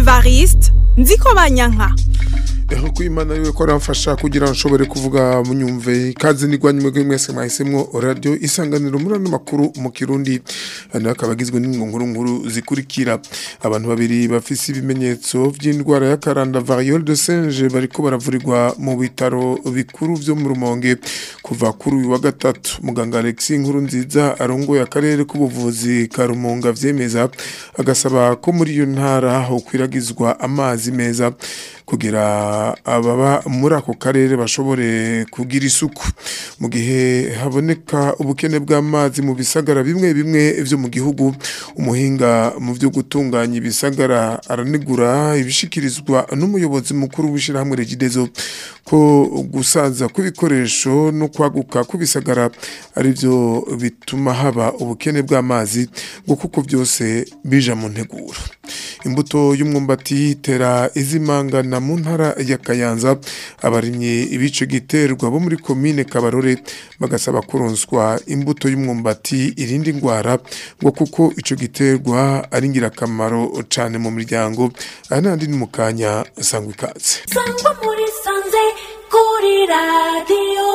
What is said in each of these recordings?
evariste nziko banyanka Eho kwimana yiwe ko aramfasha kugira ngo nshobore kuvuga munyumve ikaze nigwanye mwebwe mwese mwahisemwo radio isanganiro muri ano makuru mu kirundi hano akaba agizwe nkuru nkuru zikurikira abantu babiri bafise ibimenyetso vy'indwara ya karanda variole de singe bariko baravurirwa mu bitaro bikuru vyo mu rumonge kuva kuri uyu wa gatatu muganga Alexis nkuru nziza arongoye akarere k'ubuvuzi ka Rumonga vyemeza agasaba ko muri iyo ntara hokwiragizwa amazi meza kugira ababa muri ako karere bashobore kugira isuku mu gihe haboneka ubukene bw'amazi mu bisagara bimwe bimwe vyo mu gihugu umuhinga mu vyo gutunganya ibisagara aranigura ibishikirizwa n'umuyobozi mukuru w'ishirahamwe regidezo ko gusaza kw'ibikoresho no kwaguka kw'ibisagara ari byo bituma haba ubukene bw'amazi ngo kuko byose bija mu nteguro imbuto y'umwumbati itera izimangana mu ntara ya Kayanza abarimye ibice giterwa bo muri komine Kabarore bagasaba kuronswa imbuto y'umwumbati irindi ngwara ngo kuko ico giterwa ari ngirakamaro cane mu miryango aha nandi ni mu kanya sangwa ikaze sangwa muri sanze kuri radiyo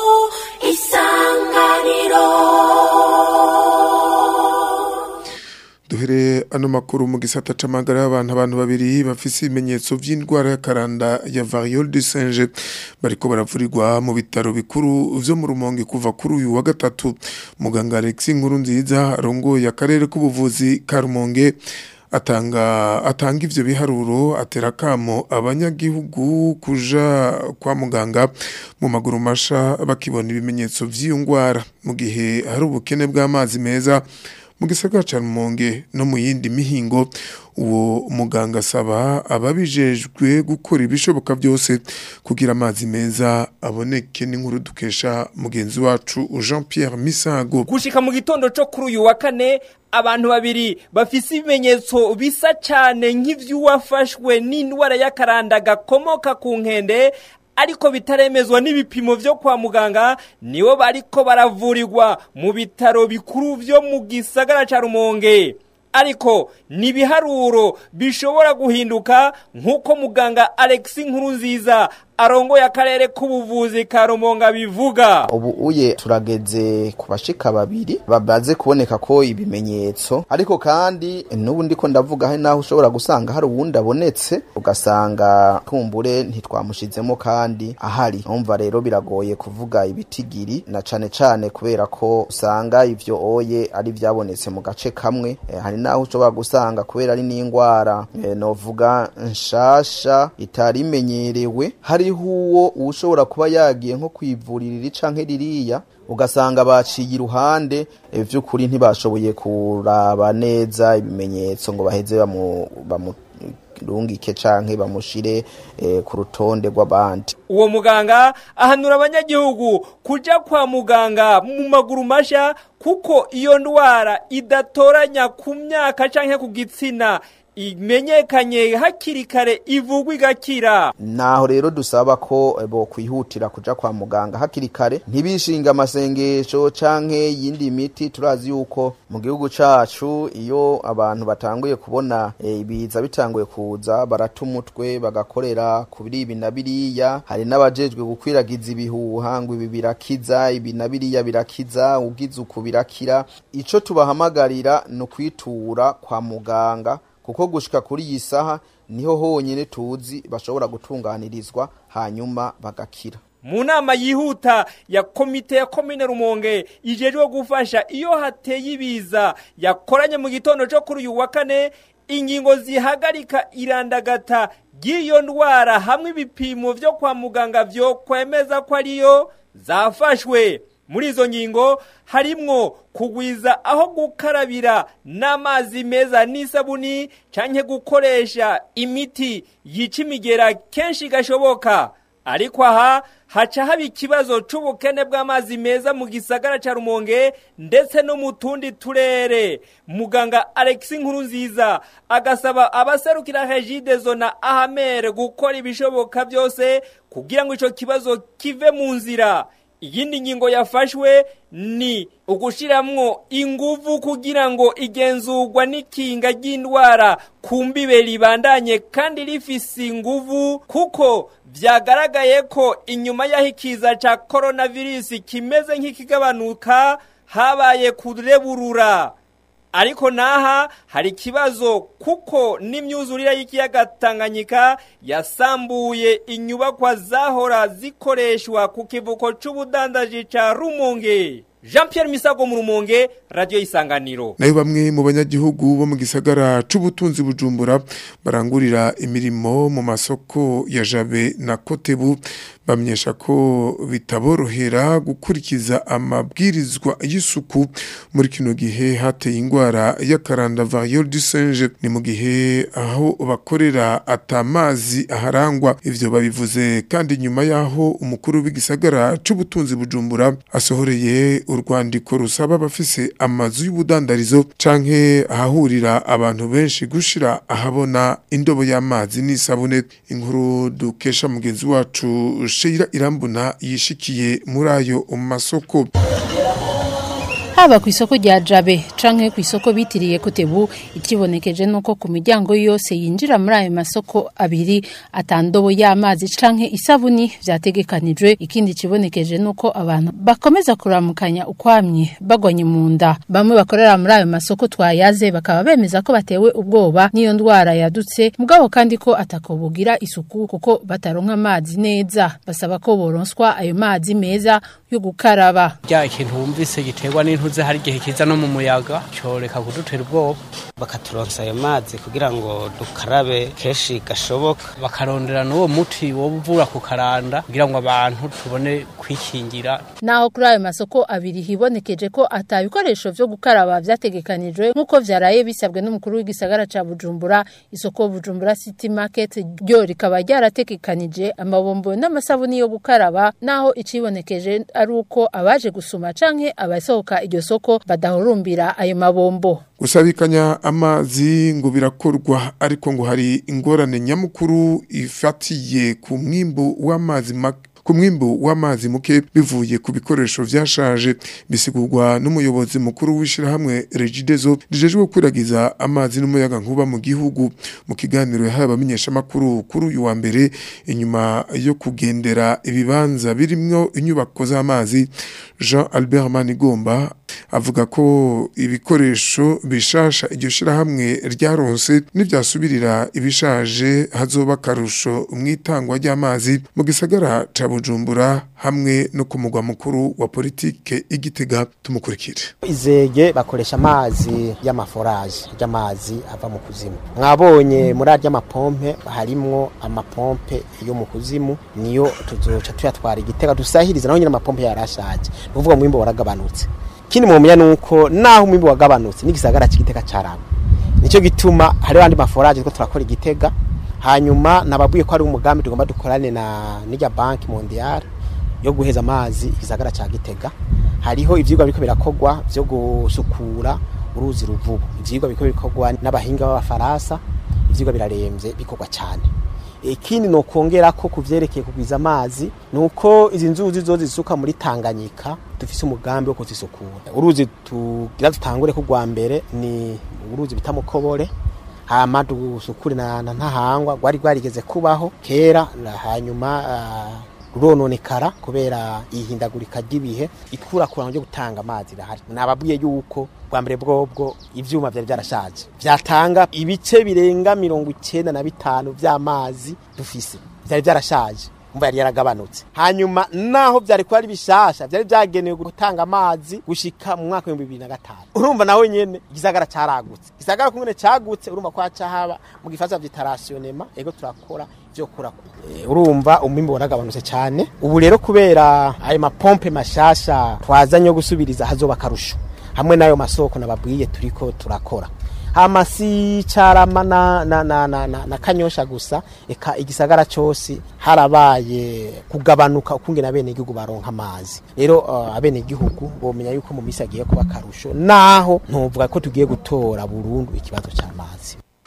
isanganiro duhere ano makuru mu gisata c'amagara y'abantu abantu babiri bafise ibimenyetso vy'indwara ya karanda ya variole du singe bariko baravurirwa mu bitaro bikuru vyo mu rumonge kuva kuri uyu wa gatatu muganga Alexis nkuru nziza arongoye akarere k'ubuvuzi ka rumonge atanga atanga ivyo biharuro atera kamo abanyagihugu kuja kwa muganga mu maguru masha bakibona ibimenyetso vy'iyo ngwara mu gihe hari ubukene bw'amazi meza mu gisagara ca Rumonge no mu yindi mihingo uwo muganga asaba ababijejwe gukora ibishoboka byose kugira amazi meza aboneke n'inkuru dukesha mugenzi wacu Jean Pierre Misago gushika mu gitondo co kuri uyu wa kane abantu babiri bafise ibimenyetso bisa cane nk'ivy'uwafashwe n'indwara y'akaranda gakomoka ku nkende ariko bitaremezwa n'ibipimo vyo kwa muganga nibo bariko baravurirwa mu bitaro bikuru vyo mu gisagara ca Rumonge ariko ni ibiharuro bishobora guhinduka nk'uko muganga Alexis Nkurunziza arongoye akarere k'ubuvuzi ka Rumonga bivuga ubu uye turageze ku bashika babiri babaze kuboneka ko ibimenyetso ariko kandi n'ubu ndiko ndavuga hari naho ushobora gusanga hari uwundi abonetse ugasanga kumbure ntitwamushizemo kandi ahari umva rero biragoye kuvuga ibitigiri na cane cane kubera ko usanga ivyo oye ari vyabonetse mu gace kamwe e, hari naho ushobora gusanga kubera ari n'ingwara e, novuga nshasha itari imenyerewe hari hariho uwo ushobora kuba yagiye nko kwivurira iri canke ririya ugasanga baciye iruhande vy'ukuri ntibashoboye kuraba neza ibimenyetso ngo baheze bamu rungike canke bamushire eh, ku rutonde rw'abandi uwo muganga ahanura abanyagihugu kuja kwa muganga mu maguru masha kuko iyo ndwara idatoranya ku myaka canke ku gitsina imenyekanye hakiri kare ivugwa igakira naho rero dusaba ko bo kwihutira kuja kwa muganga hakiri kare ntibishinga amasengesho canke yindi miti turazi yuko mu gihugu cacu iyo abantu batanguye kubona ibiza e, bitanguye kuza barata umutwe bagakorera kuri ibi na biriya hari n'abajejwe gukwiragiza ibihuha ngo ibi birakiza ibi na biriya birakiza ugize uku birakira ico tubahamagarira ni ukwitura kwa muganga kuko gushika kuri iyi saha niho honyine tuzi bashobora gutunganirizwa hanyuma bagakira mu nama yihuta ya komite ya komine rumonge ijejwe gufasha iyo hateye ibiza yakoranye mu gitondo cyo kuri uyu wa kane ingingo zihagarika irandagata ry'iyo ndwara hamwe ibipimo vyo kwa muganga vyo kwemeza ko ariyo zafashwe muri izo ngingo harimwo kugwiza aho gukarabira n'amazi meza n'isabuni canke gukoresha imiti yica imigera kenshi gashoboka ariko aha haca haba ikibazo c'ubukene bw'amazi meza mu gisagara ca rumonge ndetse no mu tundi turere muganga alexi nkuru nziza agasaba abaserukira regidezo na ahamere gukora ibishoboka byose kugira ngo ico kibazo kive mu nzira iyindi ngingo yafashwe ni ugushiramwo inguvu kugira ngo igenzurwa n'ikinga ry'indwara ku mbibe ribandanye kandi rifise inguvu kuko vyagaragaye ko inyuma y'aho ikiza ca coronavirus kimeze nk'ikigabanuka habaye kureburura ariko naha hari ikibazo kuko n'imyuzurire y'ikiyaga Tanganyika yasambuye inyubakwa zahora zikoreshwa ku kivuko c'ubudandaji ca Rumonge Jean Pierre Misago mu Rumonge radio isanganiro nayo bamwe mu banyagihugu bo mu gisagara c'ubutunzi bujumbura barangurira imirimo mu masoko ya Jabe na Kotebu bamenyesha ko bitaborohera gukurikiza amabwirizwa y'isuku muri kino gihe hateye ingwara y'akaranda variole du singe ni mu gihe aho bakorera atamazi aharangwa ivyo babivuze kandi nyuma yaho umukuru w'igisagara c'ubutunzi bujumbura asohoreye urwandiko rusaba abafise amazu y'ubudandarizo canke ahahurira abantu benshi gushira ahabona indobo y'amazi n'isabune inkuru dukesha mugenzi wacu Sheila Irambuna yishikiye muri ayo masoko haba ku isoko rya jabe canke ku isoko bitiriye kotebu ikibonekeje nuko ku miryango yose yinjira muri ayo masoko abiri atandobo y'amazi canke isabuni vyategekanijwe ikindi kibonekeje nuko abantu bakomeza kuramukanya ukwamye bagwanye mu nda bamwe bakorera muri ayo masoko twayaze bakaba bemeza ko batewe ubwoba n'iyo ndwara yadutse mugabo kandi ko atakobugira isuku kuko bataronka amazi neza basaba ko boronswa ayo mazi meza yo gukaraba rya ikintu wumvise giterwa n'intuze hari igihe kiza no mu muyaga coreka kudutera ubwoba bakaturonsa ayo mazi kugira ngo dukarabe kenshi gashoboka bakarondera n'uwo muti wo uvura ku karanda kugira ngo abantu tubone kwikingira naho kuri ayo masoko abiri hibonekeje ko ata bikoresho vyo gukaraba vyategekanijwe nk'uko vyaraye bisabwe n'umukuru w'igisagara ca Bujumbura isoko Bujumbura City Market ryo rikaba ryarategekanije amabombo n'amasabuni yo gukaraba naho icibonekeje ari uko abaje gusuma canke abasohoka iryo soko badahurumbira ayo mabombo gusabikanya amazi ngo birakorwa ariko ngo hari ingorane nyamukuru ifatiye ku mwimbu w'amazi make ku mwimbu w'amazi muke bivuye ku bikoresho vyashaje bisigurwa n'umuyobozi mukuru w'ishirahamwe Regidezo rijejwe gukwiragiza amazi n'umuyaga nkuba mu gihugu mu kiganiro yahaye abamenyesha makuru kuri uyu wa mbere inyuma yo kugendera ibibanza birimwo inyubako z'amazi Jean Albert Manigomba avuga ko ibikoresho bishasha iryo shirahamwe ryaronse n'ivyasubirira ibishaje hazoba karusho mw'itangwa ry'amazi mu gisagara ca Bujumbura hamwe no ku mugwa mukuru wa politike igitega tumukurikire izege bakoresha amazi y'amaforaje y'amazi ava mu kuzimu mwabonye muri arya mapompe harimwo amapompe yo mu kuzimu niyo tuzoca tuyatwara igitega dusahiriza naho nyine amapompe yarashaje ni ukuvuga mwimbo waragabanutse ikindi mumenya nuko naho umwimbo wagabanutse n'igisagara cy'igitega carama nicyo gituma hariho andi maforaje two turakora igitega hanyuma nababwiye ko ari umugambi tugomba dukorane na n'irya banki mondiale yo guheza amazi igisagara cya gitega hariho ivyigwa biriko birakogwa vyo gusukura uruzi ruvubu ivyigwa biriko bikorwa n'abahinga b'abafaransa ivyigwa biraremvye bikorwa cyane ikindi no kongera ko kuvyerekeye kugwiza amazi nuko izi nzuzi zo zisuka muri Tanganyika dufise umugambi wo kuzisukura uruzi tugira dutangure ku rwa mbere ni uruzi bita mukobore hama dusukure na, na ntahangwa rwari rwarigeze kubaho kera hanyuma uh, rurononekara kubera ihindagurika ry'ibihe ikurakurana ryo gutanga amazi irahari nababwiye yuko bwa mbere bwobwo ivyuma vyari vyarashaje vyatanga ibice birenga mirongo icenda na bitanu vy'amazi dufise vyari vyarashaje umva yari yaragabanutse hanyuma naho vyari kuba ari bishasha vyari vyagenewe gutanga amazi gushika mu mwaka w'ibihumbi bibiri na gatanu urumva nawe nyene igisagara caragutse igisagara kumwene cagutse urumva ko haca haba mu gifaransa vyita rationnement ego turakora vyo kura e, urumva umwimbu waragabanutse cyane ubu rero kubera ayo mapompe mashasha twazanye yo gusubiriza hazoba karusho hamwe n'ayo masoko nababwiye turiko turakora hama si carama na, na, na, na, na, na kanyosha gusa eka igisagara cose harabaye kugabanuka ukungena bene igihugu baronka amazi rero uh, abene igihugu bomenya yuko mu misi agiye kuba karusho naho ntuvuga ko tugiye gutora burundu ikibazo c'amazi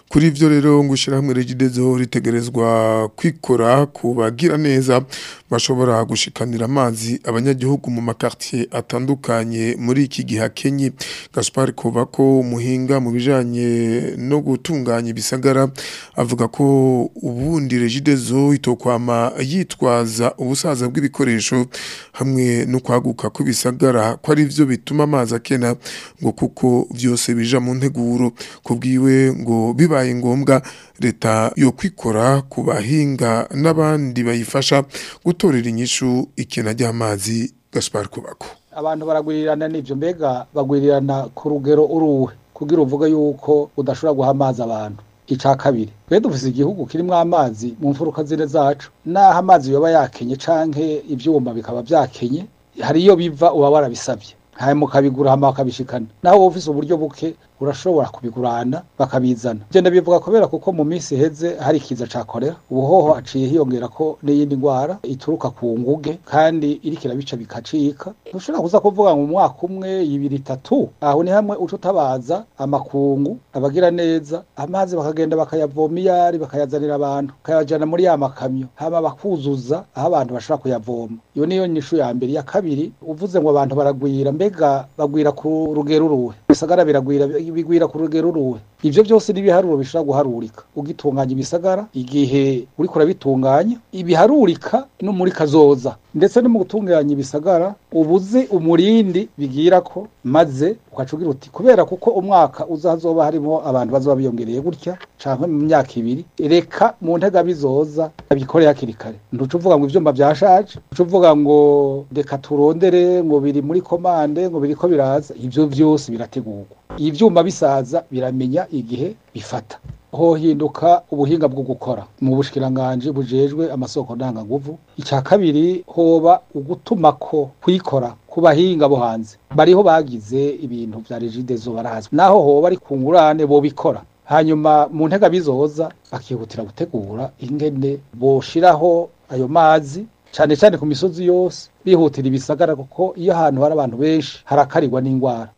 kuri ivyo rero ngo ishyirahamwe regidezo ritegerezwa kwikora ku bagira neza bashobora gushikanira amazi abanyagihugu mu makartier atandukanye muri iki gihe akenye Gaspar Kobako umuhinga mu bijanye no gutunganya ibisagara avuga ko ubundi regidezo itokwama yitwaza ubusaza bw'ibikoresho hamwe no kwaguka kw'ibisagara ko ari byo bituma amazi akena ngo kuko byose bija mu nteguro kubwiwe ngo bibaye ngombwa leta yo kwikora ku bahinga n'abandi bayifasha gutorera inyishu ikena ry'amazi Gaspar Kubako abantu baragwirirana n'ibyo mbega bagwirirana ku rugero uruwe kugira uvuga yuko udashobora guha amazi abantu icya kabiri twe dufise igihugu kirimo amazi mu mfuruka zine zacu naho amazi yoba yakenye canke ivyuma bikaba vyakenye hari iyo biva uba warabisabye hanyuma ukabigura hama bakabishikana naho wowe ufise uburyo buke urashobora kubigurana bakabizana ivyo ndabivuga kubera kuko mu minsi iheze hari ikiza ca korera ubuhoho haciye hiyongera ko n'iyindi ndwara ituruka ku nguge kandi iriko irabica bikacika ntushobora kuza kuvuga ngo mu mwaka umwe ibiri itatu aho ni hamwe uca utabaza amakungu abagira neza amazi bakagenda bakayavoma iyari bakayazanira abantu bakayajana muri ya makamyo hama bakuzuza aho abantu bashobora kuyavoma iyo niyo nyishu ya mbere ya kabiri uvuze ngo abantu baragwira mbega bagwira ku rugero uruhe bisagara biragwira bigwira ku rugero uruhe ivyo byose n'ibiharuro bishobora guharurika ugitunganya ibisagara igihe uriko urabitunganya ibiharurika no muri kazoza ndetse no mu gutunganya ibisagara ubuze umurindi bigira ko maze ukaca ugira uti kubera kuko umwaka uzazoba harimo abantu bazoba biyongereye gutya canke mu myaka ibiri reka mu ntega bizoza abikore hakiri kare ntuca uvuga ngo ivyuma vyashaje ntuca uvuga ngo reka turondere ngo biri muri komande ngo biriko biraza ivyo vyose birategurwa ivyuma bisaza biramenya igihe bifata hohinduka ubuhinga bwo gukora mu bushikiranganje bujejwe amasoko ndanganguvu icya kabiri hoba ugutumako kwikora ku bahinga bo hanze bariho bagize ibintu vya regidezo barazwi naho hoba ari ku ngurane bo bikora hanyuma mu ntega bizoza bakihutira gutegura ingene boshiraho ayo mazi cyane cyane ku misozi yose bihutira ibisagara kuko iyo ahantu hari abantu benshi harakarirwa n'indwara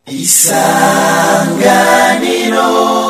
isanganiro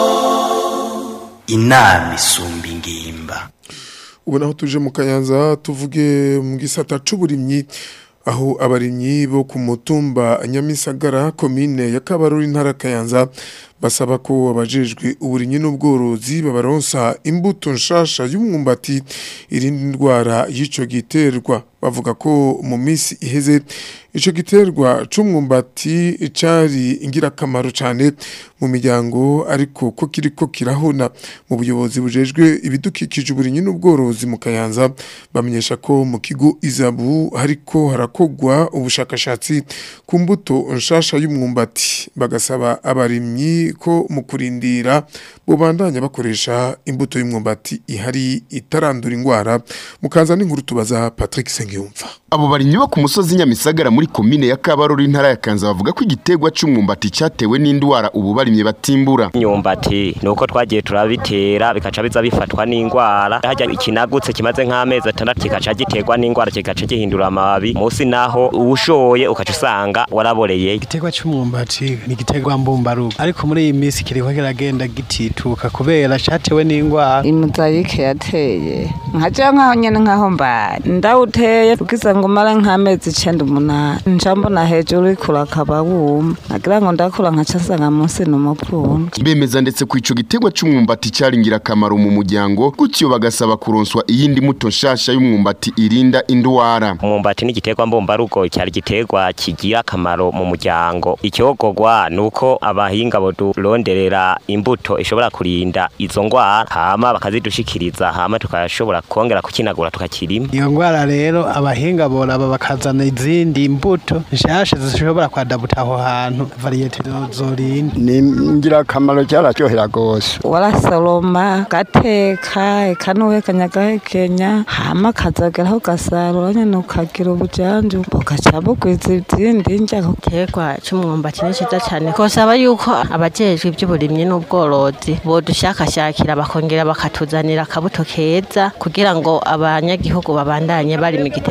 inama isumba ingimba ubu naho tuje mu kayanza tuvuge mu gisata c'uburimyi aho abarimyi bo ku mutumba nyamisagara komine ya kabaruri ntara kayanza basaba ko abajejwe uburimyi n'ubworozi babaronsa imbuto nshasha y'umwumbati irindi ndwara y'ico giterwa bavuga ko mu minsi iheze ico giterwa c'umwumbati cari ingirakamaro cane mu miryango ariko ko kiriko kirahona mu buyobozi bujejwe ibidukikije uburimyi n'ubworozi mu kayanza bamenyesha ko mu kigo izabu hariko harakogwa ubushakashatsi ku mbuto nshasha y'umwumbati bagasaba abarimyi ko mu kurindira bubandanya bakoresha imbuto y'umwumbati ihari itarandura indwara mukanza n'inkuru tubaza Patrick Sengiyumva abo barimyi bo ku musozi nyamisagara muri komine ya kabarori intara ya kanza bavuga ko igiterwa c'umwumbati cyatewe n'indwara ubu barimye batimbura imyumbati nuko twagiye turabitera bikaca biza bifatwa n'indwara hajya ikinagutse kimaze nk'amezi atandatu kikaca giterwa n'indwara kikaca gihindura amababi munsi naho uwushoye ukaca usanga waraboreye igiterwa c'umwumbati ni igiterwa mbumbarugo ariko muri iyi minsi kiriko kiragenda gitituka kubera catewe n'indwara imuzayike yateye nkaja nkaho nyene nkaho mbaye ndawuteye ugize ngo mara nk'amezi icenda umunani nca mbona hejuru uriko urakaba wuma nagira ngo ndakura nkaca nsanga munsi ni umupfundo bemeza ndetse ku ico giterwa c'umwumbati cari ingirakamaro mu muryango gutyo bagasaba kuronswa iyindi muto nshasha y'umwumbati irinda indwara umwumbati ni igiterwa mbumbarugo cyari igiterwa kigira akamaro mu muryango icyogogwa nuko abahinga boduronderera imbuto ishobora kurinda izo ndwara hama bakazidushikiriza hama tukashobora kongera kukinagura tukakirima iyo ndwara rero abahinga boraba bakazana izindi mbuto nshasha zishobora kwadabuta aho hantu variyete zorinda ni ingirakamaro cyararyohera gose warasoroma gateka eka n'uwekanya agahekenya hama kazageraho ugasarura nyene ukagira ubujanju ugaca bugwiza izindi ndya igiterwa c'umwumbati ni ciza cane kosaba yuko abajejwe ivy'uburimyi n'ubworozi bodushakashakira bakongera bakatuzanira akabuto keza kugira ngo abanyagihugu babandanye barima igiterwa c'umwumbati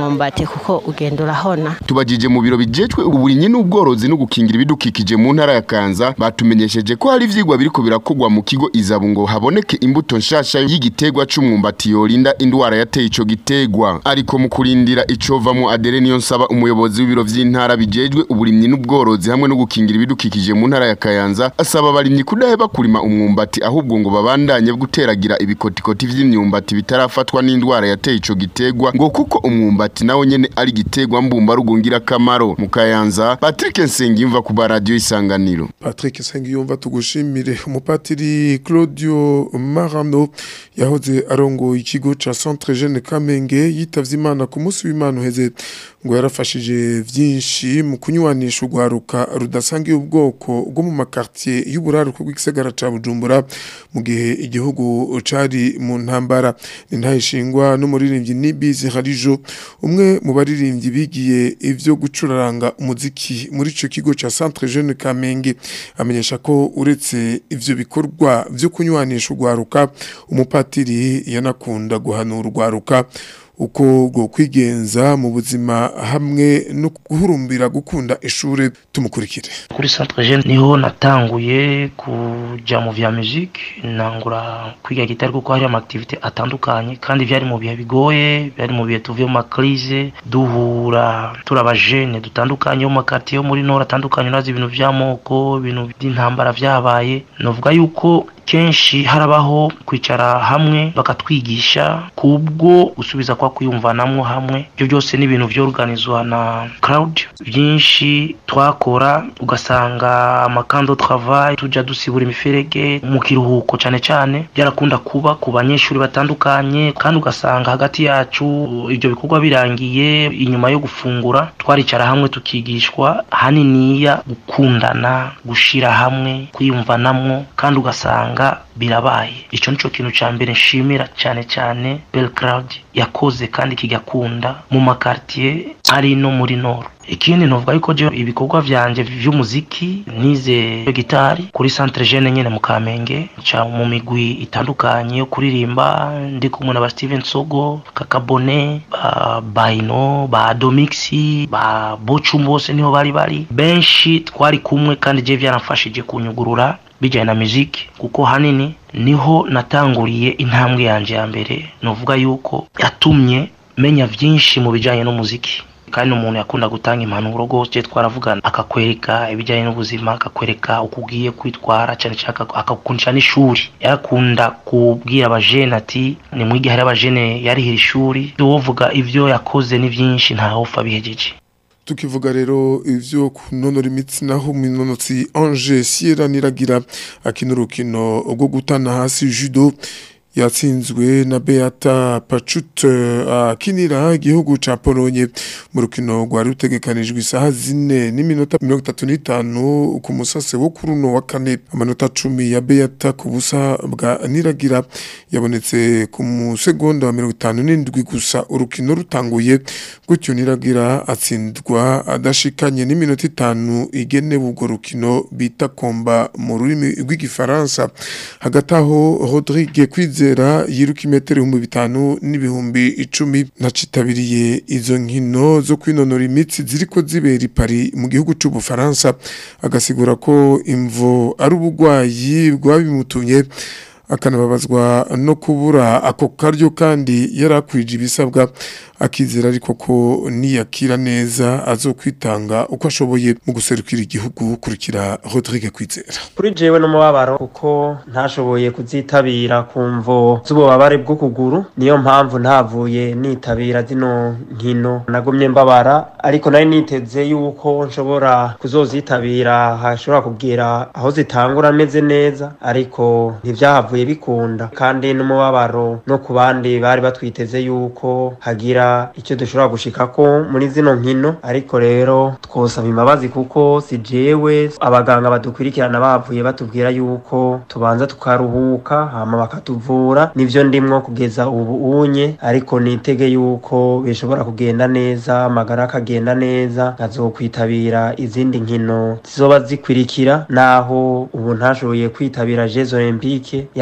umwumbati kuko ugenda urahona tubajije mu biro bijejwe uburinyi n'ubworozi no gukingira ibidukikije mu ntara ya Kanza batumenyesheje ko hari ivyigwa biriko birakogwa mu kigo izabu ngo haboneke imbuto nshasha y'igitegwa c'umwumbati yorinda indwara yateye ico gitegwa ariko mu kurindira icovamo Adere niyo nsaba umuyobozi w'ibiro vy'intara bijejwe uburimyi n'ubworozi hamwe no gukingira ibidukikije mu ntara ya Kayanza asaba abarimyi kudaheba kurima umwumbati ahubwo ngo babandanye guteragira ibikotikoti vy'imyumbati bitarafatwa n'indwara yateye ico gitegwa ngo kuko umwumbati nawo nyene ari gitegwa mbumba rugungira kamaro mu Kayanza Patrick Nsengimva ku radio isanganiro Patrick Nsengiyumva tugushimire umupatiri Claudio Marano yahoze arongoye ikigo ca Centre Jeune Kamenge yitavye Imana ku munsi w'Imana uheze ngo yarafashije vyinshi mu kunywanisha urwaruka rudasangiye ubwoko bwo mu makartier y'uburaruko bw'igisagara ca Bujumbura mu gihe igihugu cari mu ntambara intayishingwa n'umuririmbyi Nibizi Harijo umwe mu baririmbyi bigiye ivyo gucuraranga umuziki muri ico kigo ca Centre Jeune Kamenge amenyesha ko uretse ivyo bikorwa vyo kunywanisha urwaruka umupatiri yanakunda guhanura urwaruka uko bwo kwigenza mu buzima hamwe no guhurumbira gukunda ishure tumukurikire kuri centre jeune niho natanguye kuja mu vya musique nangura kwiga gitari kuko hari amaaktivite atandukanye kandi vyari mu bihe bigoye byari mu bihe tuvuye mu makrize duhura turi abajene dutandukanye bo mu makartier yo muri nord atandukanye urazi ibintu vy'amoko ibintu by'intambara vyabaye novuga yuko kenshi harabaho kwicara hamwe bakatwigisha kubwo gusubiza kwa kwiyumvanamwo hamwe ibyo byose ni ibintu vyorganizwa na crowd byinshi twakora ugasanga amakando travail tuja dusibura imiferege mu kiruhuko cyane cyane byarakunda kuba ku banyeshuri batandukanye kandi ugasanga hagati yacu ibyo bikorwa birangiye inyuma yo gufungura twaricara hamwe tukigishwa haniniya gukundana gushira hamwe kwiyumvanamwo kandi ugasanga birabaye icyo nicyo kintu cya mbere nshimira cyane cyane Belgrade yakoze kandi kigakunda mu makartier ari no muri nord ikindi novuga yuko je ibikorwa vyanje vy'umuziki nize gitari kuri centre jeune nyene mu Kamenge ca mu migwi itandukanye yo kuririmba ndi kumwe na ba Steven Sogo Kakabone ba Baino ba Domixi ba Bochum bose niho bari bari benshi twari kumwe kandi je vyaramfashije kunyugurura bijyanye na muziki kuko hanini niho natanguriye intambwe yanjye ya mbere nuvuga yuko yatumye menya byinshi mu bijyanye n'umuziki kandi umuntu yakunda gutanga impanuro rwose twaravugana akakwereka ibijyanye n'ubuzima akakwereka uko ugiye kwitwara cyane cyane akakukundisha n'ishuri yarakunda kubwira abajene ati nimwige hari abajene yarihira ishuri uwovuga ibyo yakoze ni byinshi ntawupfa bihegeje tukivuga rero ivyo kunonora imitsi naho minonotsi Ange Sierra niragira akina urukino rwo gutana hasi judo yatsinzwe na Beata Pachut akinira igihugu ca Polonye mu rukino rwari rutegekanijwe isaha zine n'iminota mirongo itatu n'itanu ku musase wo kuri uno wa kane amanota cumi ya Beata ku busa bwa niragira yabonetse ku musegonda wa mirongo itanu n'indwi gusa urukino rutanguye gutyo niragira atsindwa adashikanye n'iminota itanu igenewe urwo rukino bita komba mu rurimi rw'igifaransa hagati aho Rodrigue Kwize kwizera yiruka imetero ibihumbi bitanu n'ibihumbi icumi nacitabiriye izo nkino zo kwinonora imitsi ziriko zibera i Paris mu gihugu c'ubufaransa agasigura ko imvo ari ubugwayi bwabimutumye akanababazwa no kubura ako karyo kandi yarakwije ibisabwa akizera ariko ko niyakira neza azokwitanga uko ashoboye mu guserukira igihugu kurikira Rodrigue Kwizera kuri jewe n'umubabaro kuko ntashoboye kuzitabira kumvo z'ububabare bw'ukuguru niyo mpamvu ntavuye nitabira zino nkino nagumye mbabara ariko nari niteze yuko nshobora kuzozitabira hashobora kugira aho zitangura ameze neza ariko ntivyahavuye bikunda kandi n'umubabaro no ku bandi bari batwiteze yuko hagira icyo dushobora gushikako muri zino nkino ariko rero twosaba imbabazi kuko si jewe abaganga badukurikirana bavuye batubwira yuko tubanza tukaruhuka hama bakatuvura nivyo ndimwo kugeza ubu unye ariko nitege yuko bishobora kugenda neza amagara akagenda neza nkazokwitabira izindi nkino zizoba zikurikira naho ubu ntashoboye kwitabira Jeux Olympique yari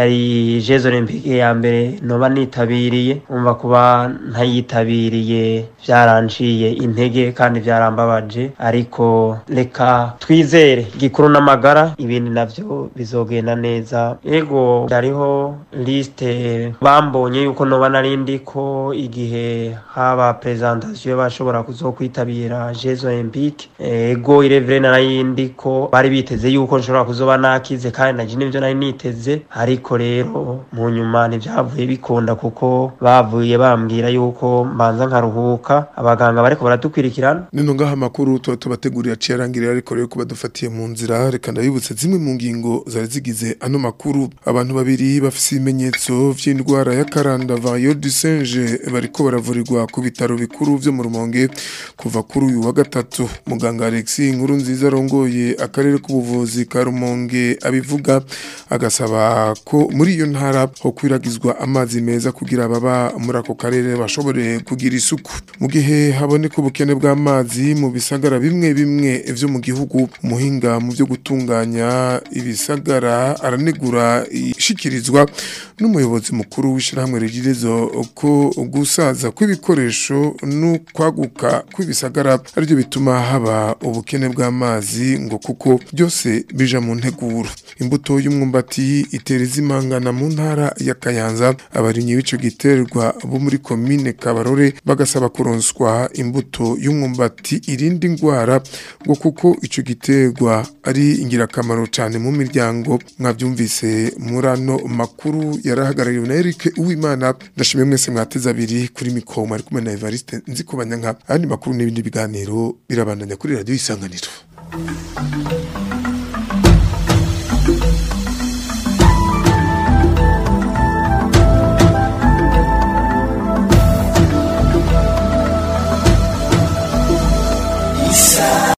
yari Jeux Olympique ya mbere noba nitabiriye umva kuba ntayitabiriye byaranciye intege kandi byarambabaje ariko reka twizere gikuru n'amagara ibindi navyo bizogenda neza ego hariho liste bambonye yuko noba narindi ko igihe haba presentation bashobora kuzokwitabira Jeux Olympique ego irevre narayindi ko bari biteze yuko nshobora kuzoba nakize kandi naje nivyo nari niteze ariko rero mu nyuma ntivyavuye bikunda kuko bavuye bambwira yuko mbanza nkaruhuka abaganga bariko baradukwirikirana nino ngaha amakuru tuba tubateguriye aciye arangirira ariko rero kuba dufatiye mu nzira reka ndabibutse zimwe mu ngingo zari zigize ano makuru abantu babiri bafise ibimenyetso vy'indwara ya karanda vayo du singe bariko baravurirwa ku bitaro bikuru vyo mu rumonge kuva kuri uyu wa gatatu muganga Alexis inkuru nziza arongoye akarere k'ubuvuzi ka rumonge abivuga agasaba ko muri iyo ntara ho kwiragizwa amazi meza kugira ababa muri ako karere bashobore kugira isuku mu gihe haboneka ubukene bw'amazi mu bisagara bimwe bimwe vyo mu gihugu umuhinga mu byo gutunganya ibisagara aranegura ishikirizwa n'umuyobozi mukuru w'ishyirahamwe regirezo ko gusaza kw'ibikoresho n'ukwaguka kw'ibisagara aribyo bituma haba ubukene bw'amazi ngo kuko byose bija mu nteguro imbuto y'umwumbati itera izimangana mu ntara ya Kayanza abarinyi b'ico giterwa bo muri komine Kabarore bagasaba kuronswa imbuto y'umwumbati irinda ingwara ngo kuko ico giterwa ari ingirakamaro cyane mu miryango mwabyumvise muri ano makuru yarahagarariwe na Eric Uwimana ndashimye mwese mwateze abiri kuri mikoma ari kumwe na Evariste nzikubanya nka andi makuru n'ibindi biganiro birabandanya kuri radio isanganiro